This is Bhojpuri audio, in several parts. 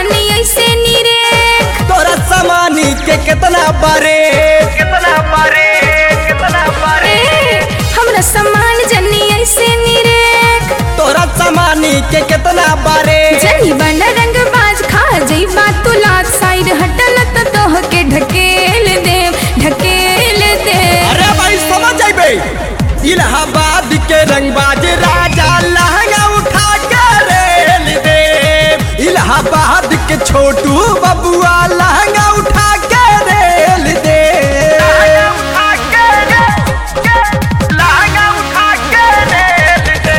जनी ऐसे नीरे तोरा सामानी के कितना बारे कितना पारे कितना पारे ए, हमरा सामान जनी ऐसे नीरे तोरा सामानी के कितना बारे जनी बन रंग बाज खा जई बात तू लात साइड हटल त तोह के ढकेल दे ढकेल दे अरे भाई समझ जाइबे इलाहाबाद के रंगबाज राजा लहंगा उठा के रेल दे इलाहाबाद के छोटू बबुआ लहंगा उठा के रेल दे लहंगा उठा के लहंगा उठा के रेल दे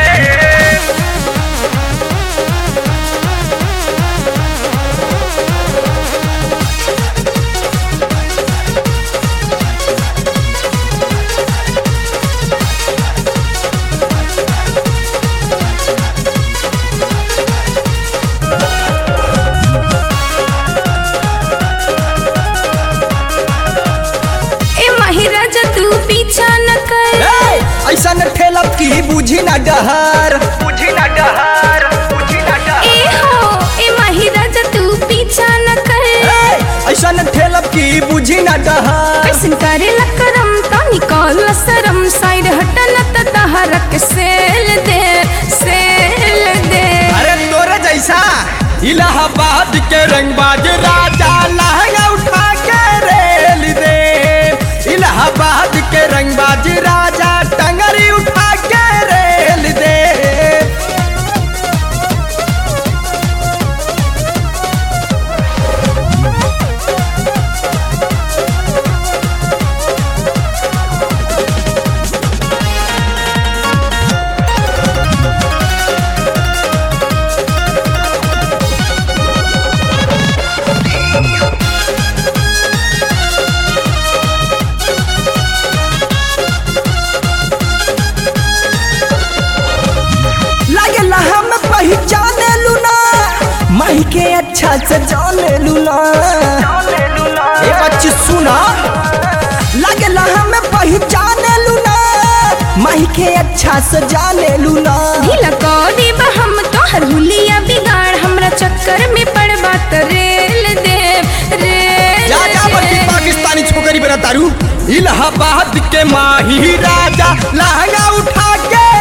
ए महिराजा तू पीछा न कर ए, ऐसा न ठेलब की बुझी ना डहर बुझी ना डहर बुझी ना डहर ए हो ए महिराजा तू पीछा न कर ए, ऐसा न ठेलब की बुझी ना डहर कैसन करे लकरम तो निकल सरम साइड हटल त तहरक सेल दे सेल दे अरे तोरे जैसा इलाहाबाद के रंगबाज राजा लहंगा उठा के रेल दे इलाहाबाद के रंगबाज राजा टंगरी उठा के रेल दे लागेला हम पहचाने लूना माही के अच्छा से जाने लूना ले लूला ए बच्ची सुना लागेला हम पहचाने लूना माही के अच्छा से जाने लूना ढीला को देब हम तोहर हुलिया बिगाड़ हमरा चक्कर में पड़बा त रेल दे रेल जा जा बच्ची दे पाकिस्तानी छोकरी बना तारू इलाहाबाद के माही राजा लहंगा उठा के